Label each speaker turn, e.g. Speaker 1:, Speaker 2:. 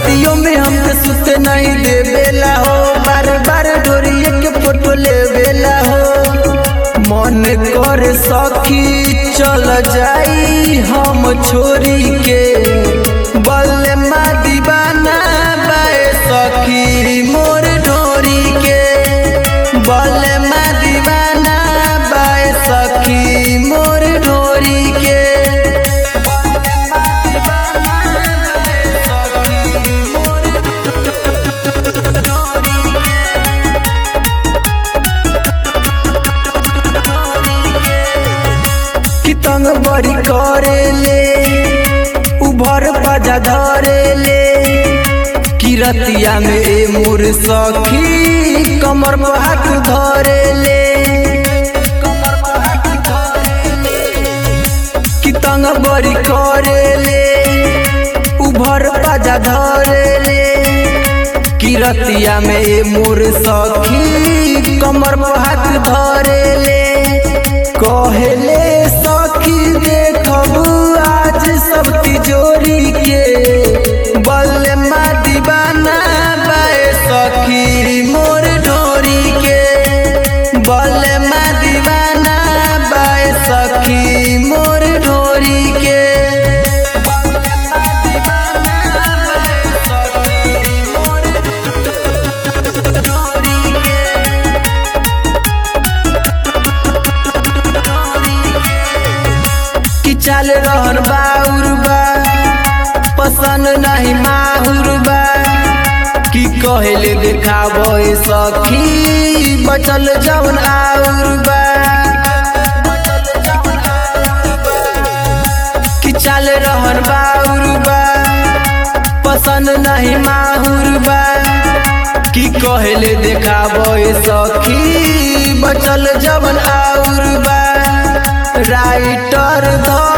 Speaker 1: रतियों में हमके सुते नहीं देवेला हो बार बार डोरिए के फोटो लेवेला हो मन करे सखी चल जाई हम छोरी के बल्ले मा दीवाना बाए सखी मोर ढोरी के बल्ले मा दीवाना बाए सखी मोर ढोरी के कि तंग बड़ी करेले उभर बजा धरेले कि रतिया में ए मोर सखी कमर पर हाथ धरेले कि तंग बड़ी करेले उभर बजा धरेले कि रतिया में ए मोर सखी कमर पर हाथ धरेले कहेले सखी देखब आज सब तिजोरी के बल्ले मा दीवाना बाए सखी मोर ढोरी के बल्ले मा दीवाना बाए सखी मोर ढोरी के कि चल रहन बाउर बा पसंद नहीं माहुर बा कि कहले देखाबे सखी बचल जवन आउर बा कि चल रहन बाउर बा पसंद नहीं माहुर बा कि कहले देखाबे सखी बचल जवन आउर बा राइटर ध